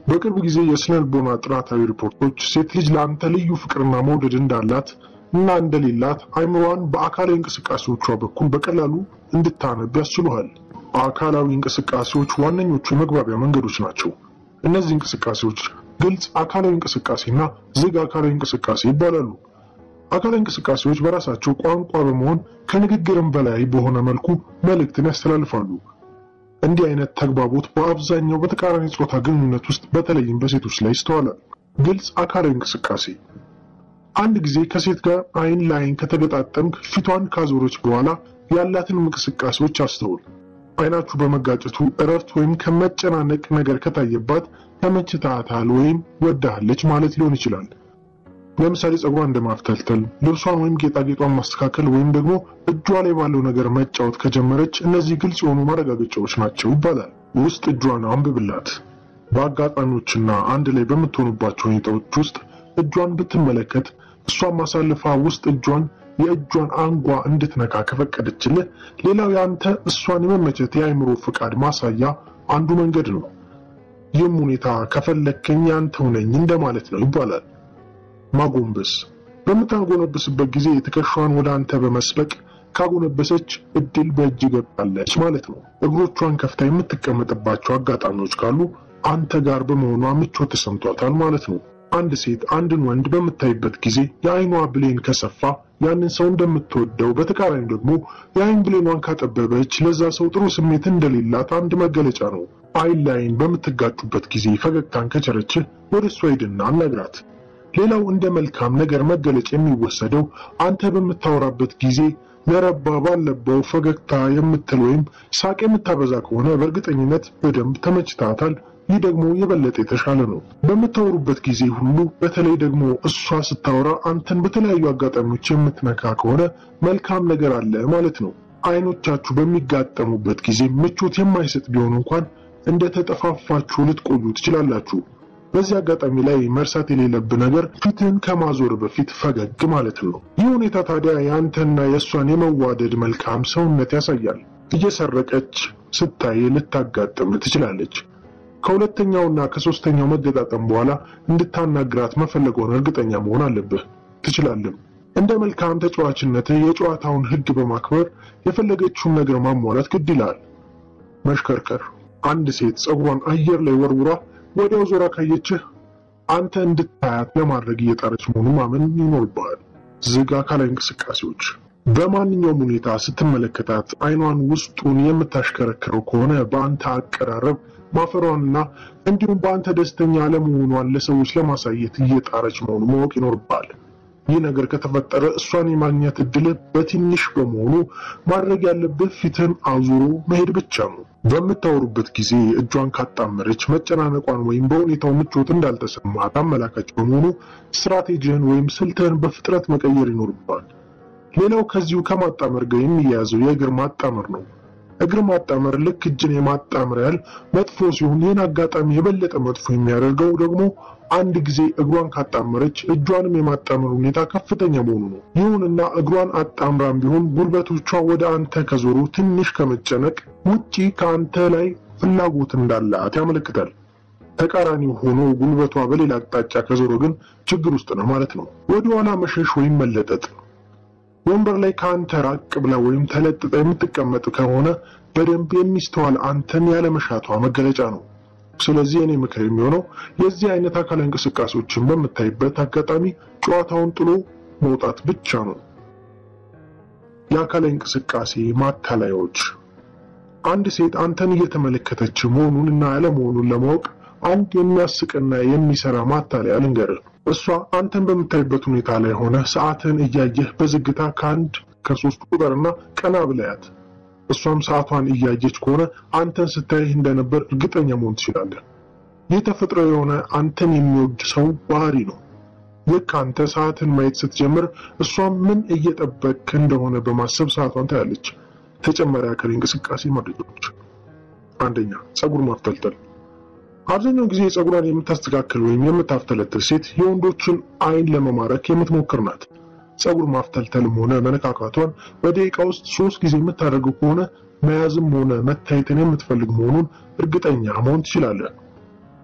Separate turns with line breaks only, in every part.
በቅርብ ጊዜ የስነ ልቦና ጥናታዊ ሪፖርቶች ሴት ልጅ ለአንተ ልዩ ፍቅርና መውደድ እንዳላት እና እንደሌላት አይምሯን በአካላዊ እንቅስቃሴዎቿ በኩል በቀላሉ እንድታነብ ያስችሉሃል። አካላዊ እንቅስቃሴዎች ዋነኞቹ የመግባቢያ መንገዶች ናቸው። እነዚህ እንቅስቃሴዎች ግልጽ አካላዊ እንቅስቃሴና ዝግ አካላዊ እንቅስቃሴ ይባላሉ። አካላዊ እንቅስቃሴዎች በራሳቸው ቋንቋ በመሆን ከንግግርም በላይ በሆነ መልኩ መልእክትን ያስተላልፋሉ። እንዲህ አይነት ተግባቦት በአብዛኛው በተቃራኒ ጾታ ግንኙነት ውስጥ በተለይም በሴቶች ላይ ይስተዋላል። ግልጽ አካላዊ እንቅስቃሴ አንድ ጊዜ ከሴት ጋር አይን ለአይን ከተገጣጠምክ ፊቷን ካዞረች በኋላ ያላትን እንቅስቃሴዎች አስተውል። አይናችሁ በመጋጨቱ እረፍት ወይም ከመጨናነቅ ነገር ከታየባት ተመችታታል ወይም ወዳሃለች ማለት ሊሆን ይችላል። ለምሳሌ ፀጉሯን እንደማፍተልተል፣ ልብሷን ወይም ጌጣጌጧን ማስተካከል ወይም ደግሞ እጇ ላይ ባለው ነገር መጫወት ከጀመረች እነዚህ ግልጽ የሆኑ ማረጋገጫዎች ናቸው ይባላል። ውስጥ እጇን አንብብላት። በአጋጣሚዎችና አንድ ላይ በምትሆኑባቸው ሁኔታዎች ውስጥ እጇን ብትመለከት እሷን ማሳልፋ ውስጥ እጇን የእጇን አንጓ እንድትነካ ከፈቀደችልህ ሌላው የአንተ እሷን የመመቸት የአእምሮ ፍቃድ ማሳያ አንዱ መንገድ ነው። ይህም ሁኔታ ከፈለከኝ ያንተው ነኝ እንደማለት ነው ይባላል። ማጎንበስ በምታጎነበስበት ጊዜ ትከሻዋን ወደ አንተ በመስበቅ ካጎነበሰች እድል በእጅ ገብታለች ማለት ነው። እግሮቿን ከፍታ የምትቀመጥባቸው አጋጣሚዎች ካሉ አንተ ጋር በመሆኗ ምቾት ተሰምቷታል ማለት ነው። አንድ ሴት አንድን ወንድ በምታይበት ጊዜ የአይኗ ብሌን ከሰፋ ያንን ሰው እንደምትወደው፣ በተቃራኒ ደግሞ የአይን ብሌኗን ካጠበበች ለዛ ሰው ጥሩ ስሜት እንደሌላት አንድ መገለጫ ነው። አይን ለአይን በምትጋጩበት ጊዜ ፈገግታን ከቸረችህ ወደ እሷ ሂድና አናግራት። ሌላው እንደ መልካም ነገር መገለጫ የሚወሰደው አንተ በምታወራበት ጊዜ ለረባ ባለባው ፈገግታ የምትል ወይም ሳቅ የምታበዛ ከሆነ በእርግጠኝነት በደንብ ተመችታታል። ይህ ደግሞ የበለጠ የተሻለ ነው። በምታወሩበት ጊዜ ሁሉ በተለይ ደግሞ እሷ ስታወራ አንተን በተለያዩ አጋጣሚዎች የምትነካ ከሆነ መልካም ነገር አለ ማለት ነው። አይኖቻችሁ በሚጋጠሙበት ጊዜ ምቾት የማይሰጥ ቢሆን እንኳን እንደተጠፋፋችሁ ልትቆዩ ትችላላችሁ። በዚህ አጋጣሚ ላይ መርሳት የሌለብህ ነገር ፊትህን ከማዞር በፊት ፈገግ ማለት ነው። ይህ ሁኔታ ታዲያ የአንተና የእሷን የመዋደድ መልካም ሰውነት ያሳያል። እየሰረቀች ስታይ ልታጋጥም ትችላለች። ከሁለተኛውና ከሶስተኛው መገጣጠም በኋላ እንድታናግራት መፈለገውን እርግጠኛ መሆን አለብህ። ትችላለህ። እንደ መልካም ተጫዋችነትህ የጨዋታውን ሕግ በማክበር የፈለገችውን ነገር ማሟላት ግድ ይላል። መሽከርከር አንድ ሴት ፀጉሯን አየር ላይ ወርውራ ወዲያው ዞራ ካየችህ አንተ እንድታያት ለማድረግ እየጣረች መሆኑን ማመን ይኖርብሃል። ዝግ አካላዊ እንቅስቃሴዎች በማንኛውም ሁኔታ ስትመለከታት አይኗን ውስጡን የምታሽከረክረው ከሆነ በአንተ አቀራረብ ማፈሯንና እንዲሁም በአንተ ደስተኛ አለመሆኗን ለሰዎች ለማሳየት እየጣረች መሆኑ ማወቅ ይኖርብሃል። ይህ ነገር ከተፈጠረ እሷን የማግኘት እድል በትንሽ በመሆኑ ማድረግ ያለብህ ፊትህን አዙሮ መሄድ ብቻ ነው። በምታወሩበት ጊዜ እጇን ካጣመረች መጨናነቋን ወይም በሁኔታው ምቾት እንዳልተሰማት አመላካች በመሆኑ ስትራቴጂህን ወይም ስልትህን በፍጥነት መቀየር ይኖርብሃል። ሌላው ከዚሁ ከማጣመር ጋር የሚያያዘው የእግር ማጣመር ነው። እግር ማጣመር ልክ እጅን የማጣመር ያህል መጥፎ ሲሆን ይህን አጋጣሚ የበለጠ መጥፎ የሚያደርገው ደግሞ አንድ ጊዜ እግሯን ካጣመረች እጇንም የማጣመር ሁኔታ ከፍተኛ መሆኑ ነው። ይሁንና እግሯን አጣምራም ቢሆን ጉልበቶቿ ወደ አንተ ከዞሩ ትንሽ ከመጨነቅ ውጪ ከአንተ ላይ ፍላጎት እንዳላት ያመለክታል። ተቃራኒው ሆኖ ጉልበቷ በሌላ አቅጣጫ ከዞረ ግን ችግር ውስጥ ነው ማለት ነው። ወደኋላ መሸሽ ወይም መለጠጥ ወንበር ላይ ከአንተ ራቅ ብላ ወይም ተለጥጣ የምትቀመጥ ከሆነ በደንብ የሚስተዋል አንተን ያለመሻቷ መገለጫ ነው። ስለዚህ እኔ ምክር የሚሆነው የዚህ አይነት አካላዊ እንቅስቃሴዎችን በምታይበት አጋጣሚ ጨዋታውን ጥሎ መውጣት ብቻ ነው። የአካላዊ እንቅስቃሴ ማታለያዎች አንድ ሴት አንተን እየተመለከተች መሆኑን እና ያለመሆኑን ለማወቅ አንድ የሚያስቅና የሚሰራ ማታለያ ልንገርህ። እሷ አንተን በምታይበት ሁኔታ ላይ ሆነ ሰዓትን እያየህ በዝግታ ከአንድ ከሶስት ቁጥርና ቀና ብለያት። እሷም ሰዓቷን እያየች ከሆነ አንተን ስታይህ እንደነበር እርግጠኛ መሆን ትችላለህ። ይህ ተፈጥሮ የሆነ አንተን የሚወድ ሰው ባህሪ ነው። ልክ አንተ ሰዓትን ማየት ስትጀምር እሷም ምን እየጠበቅ እንደሆነ በማሰብ ሰዓቷን ታያለች። ተጨማሪ አካል እንቅስቃሴ መረጃዎች፣ አንደኛ ፀጉር ማፍተልተል። አብዛኛው ጊዜ ፀጉሯን የምታስተካክል ወይም የምታፍተለትል ሴት የወንዶችን አይን ለመማረክ የምትሞክር ናት። ፀጉር ማፍተልተልም ሆነ መነካካቷን በደቂቃ ውስጥ ሶስት ጊዜ የምታደርገው ከሆነ መያዝም ሆነ መታየትን የምትፈልግ መሆኑን እርግጠኛ መሆን ትችላለህ።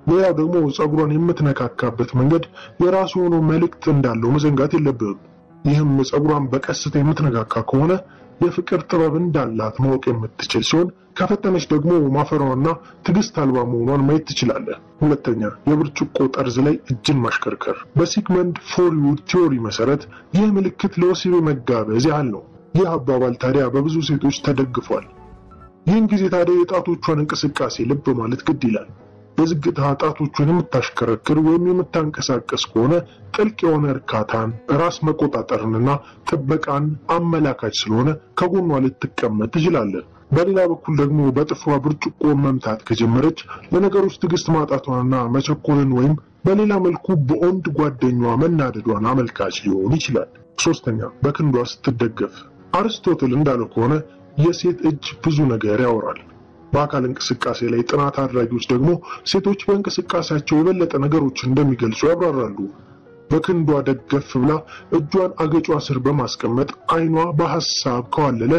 ሌላው ደግሞ ፀጉሯን የምትነካካበት መንገድ የራሱ የሆነ መልእክት እንዳለው መዘንጋት የለብህም። ይህም ፀጉሯን በቀስታ የምትነካካ ከሆነ የፍቅር ጥበብ እንዳላት ማወቅ የምትችል ሲሆን ከፈጠነች ደግሞ ማፈሯና ትዕግስት አልባ መሆኗን ማየት ትችላለህ። ሁለተኛ የብርጭቆ ጠርዝ ላይ እጅን ማሽከርከር። በሲግመንድ ፍሮይድ ቲዎሪ መሰረት ይህ ምልክት ለወሲብ መጋበዝ ያህል ነው። ይህ አባባል ታዲያ በብዙ ሴቶች ተደግፏል። ይህን ጊዜ ታዲያ የጣቶቿን እንቅስቃሴ ልብ ማለት ግድ ይላል። በዝግታ ጣቶቹን የምታሽከረክር ወይም የምታንቀሳቀስ ከሆነ ጥልቅ የሆነ እርካታን፣ ራስ መቆጣጠርንና ጥበቃን አመላካች ስለሆነ ከጎኗ ልትቀመጥ ትችላለህ። በሌላ በኩል ደግሞ በጥፍሯ ብርጭቆ መምታት ከጀመረች ለነገሮች ትዕግስት ማጣቷንና መቸኮልን ወይም በሌላ መልኩ በወንድ ጓደኛዋ መናደዷን አመልካች ሊሆን ይችላል። ሶስተኛ በክንዷ ስትደገፍ። አርስቶትል እንዳለው ከሆነ የሴት እጅ ብዙ ነገር ያወራል። በአካል እንቅስቃሴ ላይ ጥናት አድራጊዎች ደግሞ ሴቶች በእንቅስቃሴያቸው የበለጠ ነገሮችን እንደሚገልጹ ያብራራሉ። በክንዷ ደገፍ ብላ እጇን አገጯ ስር በማስቀመጥ አይኗ በሐሳብ ከዋለለ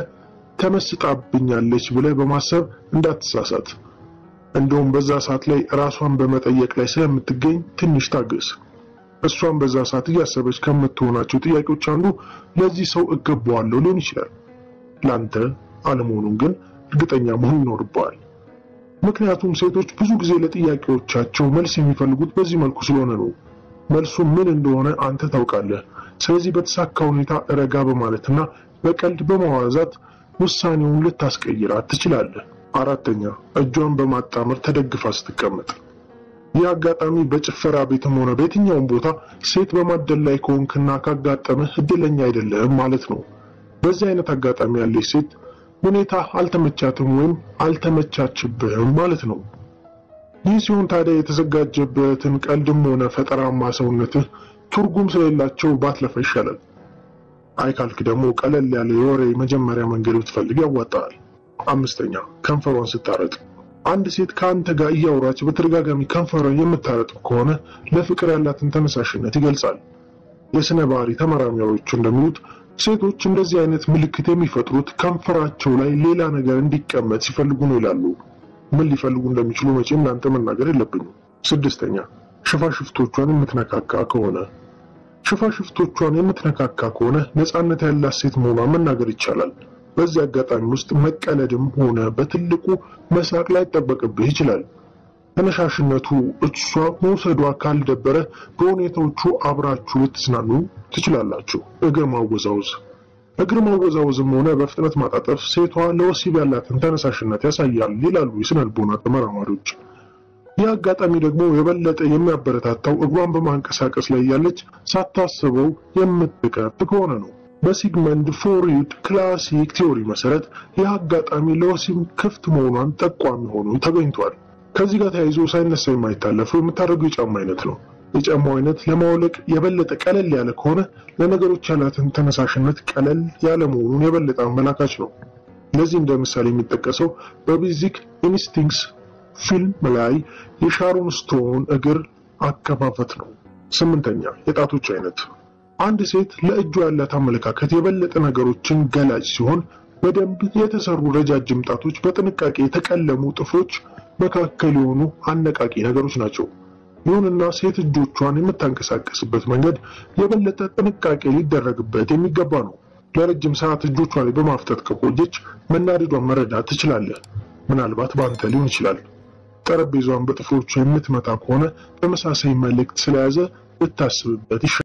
ተመስጣብኛለች ብለህ በማሰብ እንዳትሳሳት። እንደውም በዛ ሰዓት ላይ ራሷን በመጠየቅ ላይ ስለምትገኝ ትንሽ ታገስ። እሷን በዛ ሰዓት እያሰበች ከምትሆናቸው ጥያቄዎች አንዱ ለዚህ ሰው እገባዋለሁ ሊሆን ይችላል። ላንተ አለመሆኑን ግን እርግጠኛ መሆን ይኖርበዋል። ምክንያቱም ሴቶች ብዙ ጊዜ ለጥያቄዎቻቸው መልስ የሚፈልጉት በዚህ መልኩ ስለሆነ ነው። መልሱ ምን እንደሆነ አንተ ታውቃለህ። ስለዚህ በተሳካ ሁኔታ ረጋ በማለትና በቀልድ በማዋዛት ውሳኔውን ልታስቀይራት ትችላለህ። አራተኛ እጇን በማጣመር ተደግፋ ስትቀመጥ። ይህ አጋጣሚ በጭፈራ ቤትም ሆነ በየትኛውም ቦታ ሴት በማደል ላይ ከሆንክና ካጋጠመህ እድለኛ አይደለህም ማለት ነው። በዚህ አይነት አጋጣሚ ያለች ሴት ሁኔታ አልተመቻትም ወይም አልተመቻችብህም ማለት ነው። ይህ ሲሆን ታዲያ የተዘጋጀበትን ቀልድም ሆነ ፈጠራማ ሰውነትህ ትርጉም ስለሌላቸው ባትለፋ ይሻላል። አይ ካልክ ደግሞ ቀለል ያለ የወሬ መጀመሪያ መንገድ ብትፈልግ ያዋጣል። አምስተኛ ከንፈሯን ስታረጥ። አንድ ሴት ከአንተ ጋር እያወራች በተደጋጋሚ ከንፈሯን የምታረጥ ከሆነ ለፍቅር ያላትን ተነሳሽነት ይገልጻል። የስነ ባህሪ ተመራማሪዎቹ እንደሚሉት ሴቶች እንደዚህ አይነት ምልክት የሚፈጥሩት ከንፈራቸው ላይ ሌላ ነገር እንዲቀመጥ ሲፈልጉ ነው ይላሉ። ምን ሊፈልጉ እንደሚችሉ መቼም ለአንተ መናገር የለብኝም። ስድስተኛ ሽፋሽፍቶቿን የምትነካካ ከሆነ ሽፋሽፍቶቿን የምትነካካ ከሆነ ነፃነት ያላት ሴት መሆኗን መናገር ይቻላል። በዚህ አጋጣሚ ውስጥ መቀለድም ሆነ በትልቁ መሳቅ ላይ ይጠበቅብህ ይችላል። ተነሻሽነቱ እሷ መውሰዷ ካልደበረ በሁኔታዎቹ አብራችሁ ልትዝናኑ ትችላላችሁ። እግር ማወዛወዝ እግር ማወዛወዝም ሆነ በፍጥነት ማጣጠፍ ሴቷ ለወሲብ ያላትን ተነሳሽነት ያሳያል ይላሉ የስነ ልቦና ተመራማሪዎች። ይህ አጋጣሚ ደግሞ የበለጠ የሚያበረታታው እግሯን በማንቀሳቀስ ላይ ያለች ሳታስበው የምትቀጥ ከሆነ ነው። በሲግመንድ ፍሮይድ ክላሲክ ቲዎሪ መሰረት ይህ አጋጣሚ ለወሲብ ክፍት መሆኗን ጠቋሚ ሆኖ ተገኝቷል። ከዚህ ጋር ተያይዞ ሳይነሳ የማይታለፈው የምታደርገው የጫማ አይነት ነው። የጫማው አይነት ለማውለቅ የበለጠ ቀለል ያለ ከሆነ ለነገሮች ያላትን ተነሳሽነት ቀለል ያለ መሆኑን የበለጠ አመላካች ነው። ለዚህ እንደ ምሳሌ የሚጠቀሰው በቤዚክ ኢንስቲንክትስ ፊልም ላይ የሻሮን ስቶን እግር አከፋፈት ነው። ስምንተኛ የጣቶች አይነት። አንድ ሴት ለእጇ ያላት አመለካከት የበለጠ ነገሮችን ገላጭ ሲሆን በደንብ የተሰሩ ረጃጅም ጣቶች፣ በጥንቃቄ የተቀለሙ ጥፍሮች መካከል የሆኑ አነቃቂ ነገሮች ናቸው። ይሁንና ሴት እጆቿን የምታንቀሳቀስበት መንገድ የበለጠ ጥንቃቄ ሊደረግበት የሚገባ ነው። ለረጅም ሰዓት እጆቿ ላይ በማፍጠጥ ከቆየች መናደዷን መረዳት ትችላለህ። ምናልባት በአንተ ሊሆን ይችላል። ጠረጴዛዋን በጥፍሮቿ የምትመታ ከሆነ ተመሳሳይ መልእክት ስለያዘ ልታስብበት ይሻላል።